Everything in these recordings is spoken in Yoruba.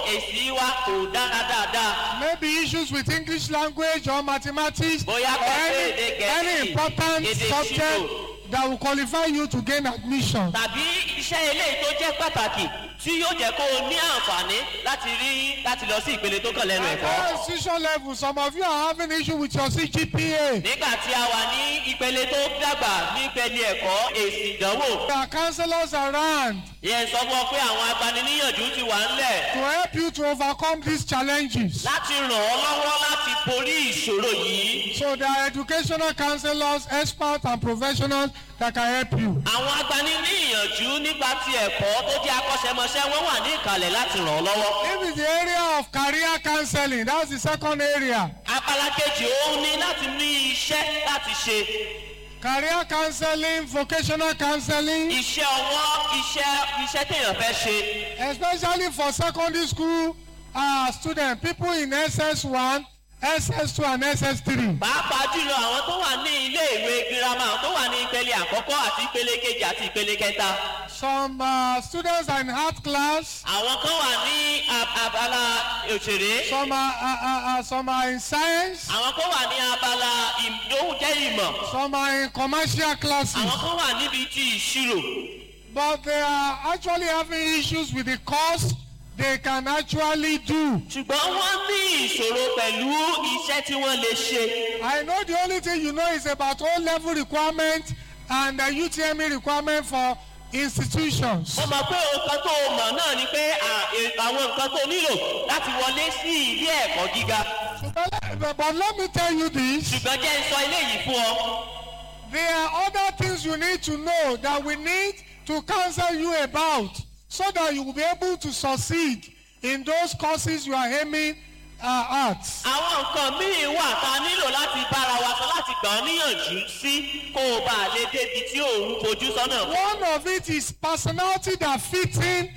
èsì wa kò dára dáadáa maybe issues with English language or mathematics or Bóyá pẹ̀lú any, èdè Gẹ̀ẹ́sì, any important èdè subject ìṣirò. that will qualify you to gain admission. tàbí iṣẹ́ eléyìí tó jẹ́ pàtàkì tí yóò jẹ́ kó o ní àǹfààní láti rí láti lọ sí ìpele tó kàn lẹ́nu At ẹ̀kọ́. higher institution level, some of you are having issue with your CGPA. nígbà tí a wà ní ìpele tó dàgbà ní ìpele ẹ̀kọ́ èsì ìdánwò There are counselors around yẹn sọ fún ọ pé àwọn agbaniníyànjú ti wà ńlẹ̀ to help you to overcome these challenges. láti ràn ọ́ lọ́wọ́ láti borí ìṣòro yìí. So there are educational counselors, experts and professionals that can help you. àwọn agbaniníyànjú nípa ti ẹ̀kọ́ tó jẹ́ akọ́ṣẹ́mọṣẹ́ wọ́n wà ní ìkàlẹ̀ láti ràn ọ́ lọ́wọ́. If it's the area of career counseling, that's the second area. abala kejì òun ni láti ní iṣẹ́ láti ṣe Career counseling, vocational counseling, iṣẹ́ ọwọ́ iṣẹ́ iṣẹ́ téèyàn fẹ́ ṣe. especially for secondary school uh, students, people in SS1, SS2 and SS3. pàápàá jùlọ àwọn tó wà ní ilé ìwé girama àwọn tó wà ní ìpele àkọ́kọ́ àti ìpele kejì àti ìpele kẹta. Some uh, students are in art class, àwọn kan wà ní ab- abala òṣèré. some are, uh, uh, uh, some are in science, àwọn kan wà ní abala ìdóhùn jẹ́ ìmọ̀. some are in commercial classes. àwọn kan wà níbi ti ìṣirò. But they are actually having issues with the course they can actually do. ṣùgbọ́n wọ́n ní ìṣòro pẹ̀lú iṣẹ́ tí wọ́n lè ṣe. I know the only thing you know is about O level requirement and the UTME requirement for institutions. mo mọ̀ pé nǹkan tó o mọ̀ náà ni pé à- è- àwọn nǹkan tó nílò láti wọlé sí ilé ẹ̀kọ́ gíga. But, but let me tell you this ṣùgbọ́n jẹ́ ń sọ eléyìí fún ọ. there are other things you need to know that we need to counsel you about so that you will be able to succeed in those courses you are aiming uh, at. àwọn nǹkan míì wà tá a nílò láti bára wa sọ láti gbà ọ́ níyànjú sí kó o bá a lè débi tí òun fojú sọ́nà. One of it is personality that fits in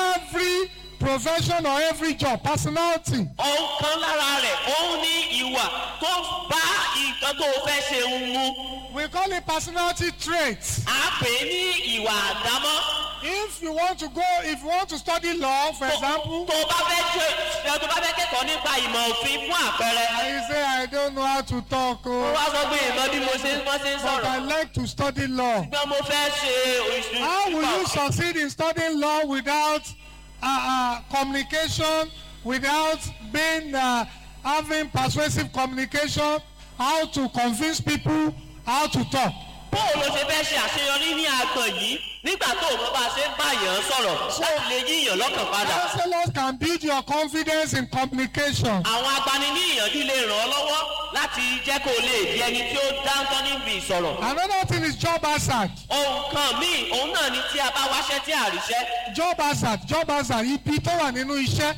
every profession or every job. Personality. ohun kan lára rẹ̀ òun ní ìwà tó bá nǹkan tó o fẹ́ ṣe ń mu. We call it personality traits. à á pè é ní ìwà àdámọ́. If you want to go, if you want to study law, for example, tó o bá fẹ́ jẹ́ tó o bá fẹ́ kẹ́kọ̀ọ́ nípa ìmọ̀ òfin fún àpẹẹrẹ. and you say, I don't know how to talk, mo oh, wá sọ pé ìmọ̀ bí mo ṣe wọ́n ṣe ń but I sọ̀rọ̀. like to study law. ṣùgbọ́n mo fẹ́ ṣe òṣìṣẹ́. How will you succeed in studying law without uh, uh, communication, without being uh, having persuasive communication, how to convince people, how to talk? bóò ló ṣe fẹ́ ṣe àṣeyọrí ní agbọ̀n yìí nígbà tó o mọ bá a ṣe ń bá yàn sọ̀rọ̀ láti lè yíyàn lọ́kàn padà. Counselors can build your confidence in communication. àwọn agbaniníyànjú lè ràn ọ́ lọ́wọ́ láti jẹ́ kó o lè di ẹni tí ó dáńtọ́ níbi ìsọ̀rọ̀. Another thing is job hazard. ohun kan míì òun náà ni tí a bá wáṣẹ́ tí a ríṣẹ́. Job hazard, job hazard, ibi tó wà nínú iṣẹ́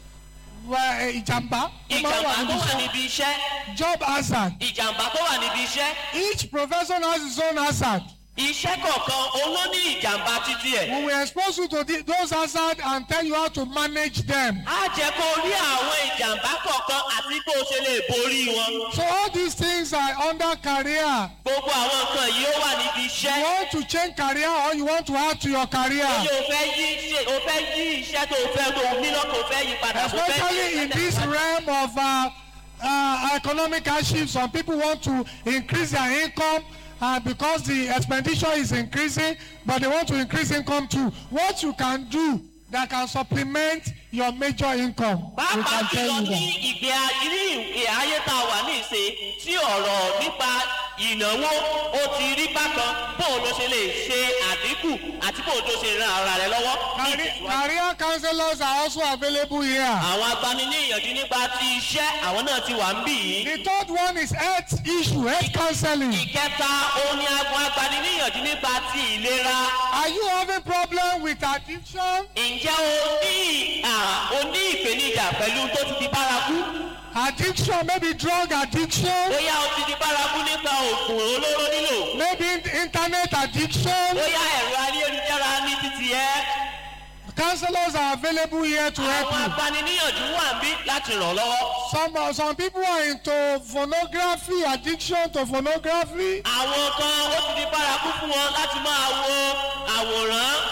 wà, eh, ìjàmbá tó máa ń wà ìjàmbá níbi tó wà iṣẹ́. níbi iṣẹ́ Job hazard. ìjàmbá tó wà níbi iṣẹ́ Each profession has its own hazard. iṣẹ́ kọ̀ọ̀kan òun ló ní ìjàmbá títí ẹ̀. We will expose you to the, those hazards and tell you how to manage them. á jẹ́ kó o rí àwọn ìjàmbá kọ̀ọ̀kan àti bó o ṣe lè borí wọn. So all these things are under career. gbogbo àwọn nǹkan yìí ó wà níbi You iṣẹ́. want to change career or you want to add to your career. Ṣé o fẹ́ yí ṣe o fẹ́ yí iṣẹ́ tó o fẹ́ tó o ní lọ́kàn o fẹ́ yí padà o fẹ́ Especially in this realm of uh, uh, economic hardship, some people want to increase their income uh, because the expenditure is increasing, but they want to increase income too. What you can do that can supplement your major income, we pàápàá can tell jùlọ you ní that. ìgbé ayé ìgbé ayé tá a wà ní ìsìn tí ọ̀rọ̀ nípa ìnáwó ó ti rí bákan bóun ló ṣe lè ṣe àdínkù àti bóun tó ṣe ran ara rẹ lọ́wọ́ ní Career, ìtẹ̀síwájú. career counselors are also available here. àwọn agbaniníyànjú nípa ti iṣẹ́ àwọn náà ti wà ń bì yìí. The third one is health issue, health counseling. ìkẹta òun ni agun agbaniníyànjú nípa ti ìlera. Are you having problem with addiction? ǹjẹ́ o ní à, o ní ìpèníjà pẹ̀lú tó ti di bárakú? Addiction, maybe drug addiction, bóyá o ti di bárakú nípa oògùn olóró nílò. maybe in- internet addiction. bóyá ẹ̀rọ ayélujára ní títì ẹ́. Counselors are available here to help àwọn you. agbaniníyànjú wà ń bí láti ràn ọ́ lọ́wọ́. Some uh, some people are into pornography, addiction to pornography. àwọn kan ó ti di bárakú fún wọn láti máa wo àwòrán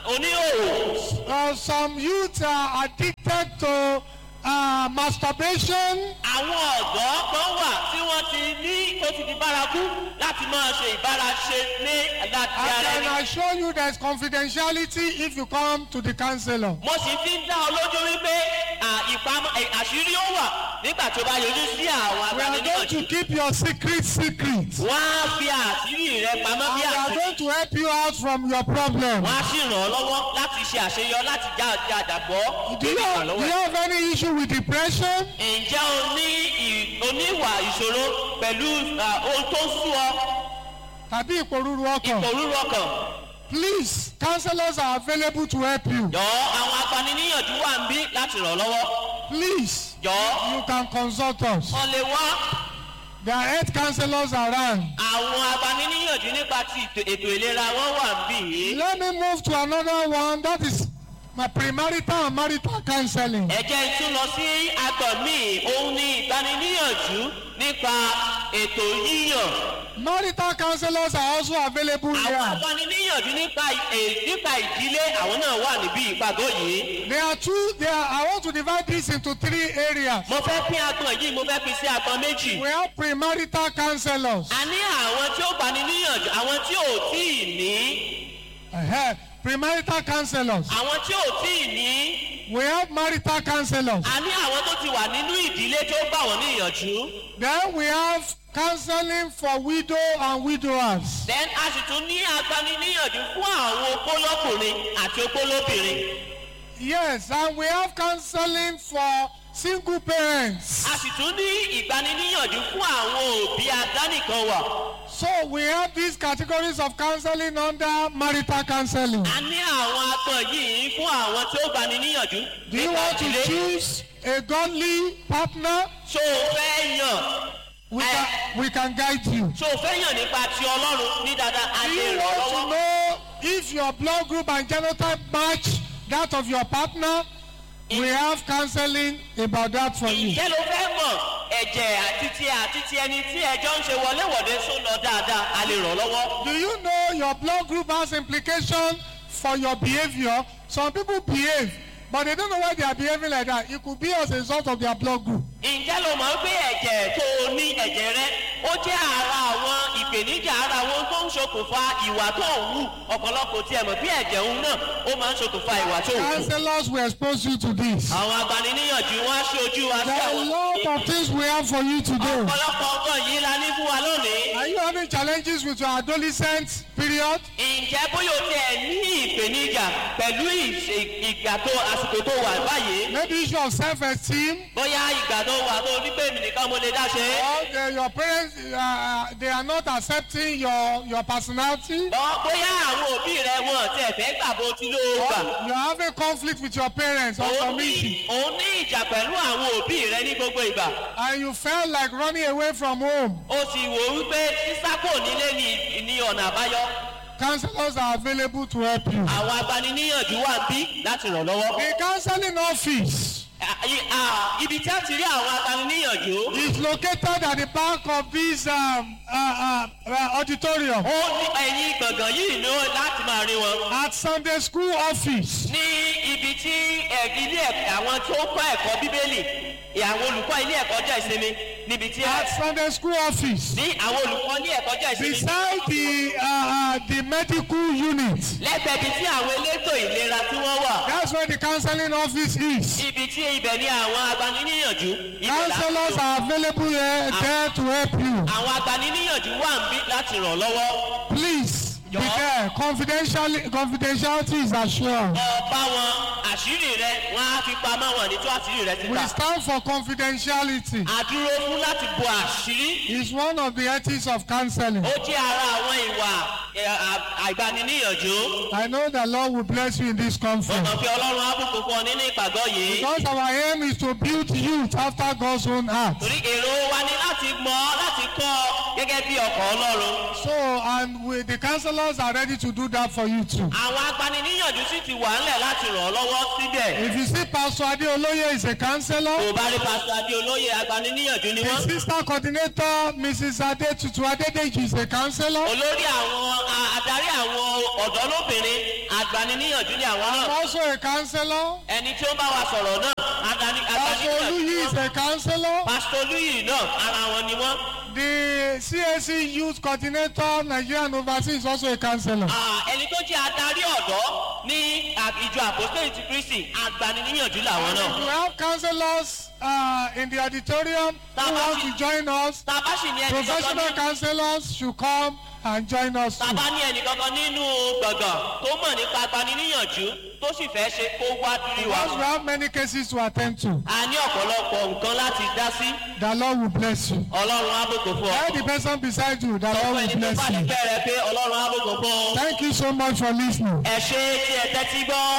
oníhòòhò Uh, some youth are addicted to uh, masturbation. àwọn ọ̀dọ́ kan wà tí wọ́n ti ní tó ti di bárakú láti máa ṣe ìbáraṣe ní láti I ara can ẹni. assure you there's confidentiality if you come to the counselor. mo sì fi ń dá ọ lójú wípé à, ìpamọ́ ẹ̀, àṣírí ó wà nígbà tó bá yọjú sí àwọn We are going to agbaniníyànjú. keep your secret secret. wọ́n á fi àṣírí rẹ pamọ́ And bí we are àṣírí. going to help you out from your problem. wọ́n á sì ràn ọ́ lọ́wọ́ láti ṣe àṣeyọ láti já ọjà àdàbọ̀ Do you, have, do you have any issue with depression? ǹjẹ́ o ní ì- oníwà ìṣòro pẹ̀lú à, ohun tó ń sú ọ Tàbí ìpòrúru ọkàn? òróró ọkàn? Please, counselors are available to help you. jọ àwọn agbaniníyànjú wà ń bí láti ràn ọ́ lọ́wọ́. Please, jọ you can consult us. wọ́n lè wá There are health counselors around. àwọn agbaniníyànjú nípa ti ètò- ètò ìlera wọn wà ń bí yìí. Let me move to another one. That is my premarital and marital counseling. ẹ jẹ́ n tún lọ sí agbọ̀n míì òun ni ìgbaniníyànjú nípa ètò yíyàn. Marital counselors are also available àwọn here. agbaniníyànjú nípa ì- nípa ìdílé àwọn náà wà níbí ìpàgọ́ yìí. There are two. There. Are, I want to divide this into three areas. mo fẹ́ pín agbọ̀n yìí mo fẹ́ pín sí agbọ̀n méjì. We have premarital counselors. a ní àwọn tí ó gbani níyànjú àwọn tí ò tí ì ní Uh-huh. Premarital counselors. àwọn tí ò tí ì ní We have marital counselors. a ní àwọn tó ti wà nínú ìdílé tó gbà wọ́n níyànjú. Then we have counseling for widow and widowers. then a sì tún ní agbaniníyànjú fún àwọn opólọ́kùnrin àti opólóbìnrin. Yes, and we have counseling for single parents. a sì tún ní ìgbaniníyànjú fún àwọn òbí adánìkan wà. So we have these categories of counseling under marital counseling. a ní àwọn agbọ̀n yìí fún àwọn tí ó gbani níyànjú. Do you nípa want to ìdílé. choose a godly partner? ṣó o fẹ́ yàn We Eh. can, we can guide you. ṣó o fẹ́ yàn nípa ti ọlọ́run ní dáadáa a Do lè you ràn ọ́ want to lọ́wọ́. know if your blood group and genotype match that of your partner? We have counseling about that for you. ìjẹ́ ló fẹ́ mọ̀ ẹ̀jẹ̀ àti ti àti ti ẹni tí ẹjọ́ ń ṣe wọléwọ̀de só lọ dáadáa a lè ràn ọ́ lọ́wọ́. Do you know your blood group has implication for your behavior? Some people behave, but they don't know why they are behaving like that. It could be as a result of their blood group. ǹjẹ́ ló mọ̀ pé ẹ̀jẹ̀ tó o ní ẹ̀jẹ̀ rẹ ó jẹ́ ara àwọn ìpèníjà ara wọn tó ń ṣokùnfà ìwà tó ń wù ọ̀pọ̀lọpọ̀ tí ẹ mọ̀ bí ẹ̀jẹ̀ òun náà ó máa ń ṣokùnfà ìwà tó ń wù. Counselors will expose you to this. àwọn agbaniníyànjú wọn á ṣe ojú wa sí There are a àwọn. lot of things we have for you today. ọ̀pọ̀lọpọ̀ ọgbọ́n yìí la ní fún wa lónìí. Are you having challenges with your adolescent period? ǹjẹ́ bóyá o tiẹ̀ ní ìpèníjà pẹ̀lú ìṣe- ìgbà tó àsìkò tó wà báyìí Maybe issue of self-esteem. bóyá ìgbà tó wà tó ní pé èmi nìkan mo lè dá ṣe é. Or the, your parents, uh, they are not accepting your, your personality. Bọ́- bóyá àwọn òbí rẹ wọn tiẹ̀ fẹ́ gbà bó ti ló gbà. Or you are having conflict with your parents on òun some ní issue. òun ní ìjà pẹ̀lú àwọn òbí rẹ ní gbogbo ìgbà. And you felt like running away from home. o sì wò ó wípé sísákò nílé ni ní ọ̀nà àbáyọ. Counselors are available to help you. àwọn agbaniníyànjú wà bí láti ràn lọ́wọ́. The counseling office À- i- à, ibi tí a ti rí àwọn agbaniníyànjú. is located at the back of this um, uh, uh, uh, auditorium. ó ní ẹ̀yìn gbọ̀ngàn yìí ní ó láti máa rí wọn. At Sunday school office. ní ibi tí ẹ̀- ilé ẹ̀kọ́ àwọn tó kọ́ ẹ̀kọ́ bíbélì àwọn olùkọ́ ilé ẹ̀kọ́ jẹ́ ìsinmi níbi tí At Sunday school office. ní àwọn olùkọ́ ilé ẹ̀kọ́ jẹ́ ìsinmi. Beside the uh, uh, the medical unit. lẹ́gbẹ̀ẹ́ ibi tí àwọn elétò ìlera tí wọ́n wà. That's where the counseling office is. ibi tí ibẹ̀ ni àwọn agbaniníyànjú. ibẹ̀ láti Counselors lò. are available here, there to help you. àwọn agbaniníyànjú wà ń bí láti ràn lọ́wọ́. Please be Jọ̀ọ́. there. Confidentiality, confidentiality is assured. ọba wọn àṣírí rẹ wọn á fi pamọ́ wọn ní tó àṣírí rẹ We síta. stand for confidentiality. àdúró fún láti bo àṣírí. It's one of the ethics of counseling. ó jẹ́ ara àwọn ìwà ẹ̀, à- àìgbaniníyànjú. I know the Lord will bless you in this mo conference. mọ̀ pé ọlọ́run á bùkún fún ọ nínú ìpàgọ́ yìí. Because our aim is to build youth after God's own heart. torí èrò wa ni láti mọ̀ ọ́ láti kọ́ ọ gẹ́gẹ́ bí ọkọ̀ ọlọ́run. So, and we, the counselors are ready to do that for you too. àwọn agbaniníyànjú sì ti wà ńlẹ̀ láti ràn ọ́ lọ́wọ́ síbẹ̀. If you see Pastor Adeoloye is a counselor, tó o bá rí pásítọ̀ adéolóye agbaniníyànjú ni the wọ́n. sister coordinator Mrs. Adetutu Adedeji is a counselor. olórí àwọn a- adarí àwọn ọ̀dọ́ lóbìnrin agbaniníyànjú ni àwọn I'm náà also a counselor. ẹni tí ó ń bá wa sọ̀rọ̀ náà agbani- Pastor agbaniníyànjú Oluyi ni is wọ́n a counselor. pásítọ̀ olúyì náà ara wọn ni wọ́n The CAC Youth Coordinator Nigeria and overseas is also a counselor. Ah, ẹni tó jẹ́ adarí ọ̀dọ́ ní à- ìjọ àpòsílẹ̀ ti kristi agbaniníyànjú làwọn náà. We have counselors uh, in the auditorium who want to join us. tá a bá sì ní ẹnì kankan Professional nínú counselors should come and join us tá a too. bá ní ẹnì kankan nínú gbọ̀ngàn tó mọ̀ nípa agbaniníyànjú tó sì fẹ́ ṣe kó wá dúró wa. Because we have many cases to attend to. a ní ọ̀pọ̀lọpọ̀ nǹkan láti dá sí The Lord will bless you. ọlọ́run ábòkò fún ọ. Tell the person beside you, the sọ Lord fún will ẹni tó bless bá you. nífẹ̀ẹ́ rẹ pé ọlọ́run ábòkò fún ọ. Thank you so much for listening. ẹ ṣe tí ẹ tẹ́tí gbọ́.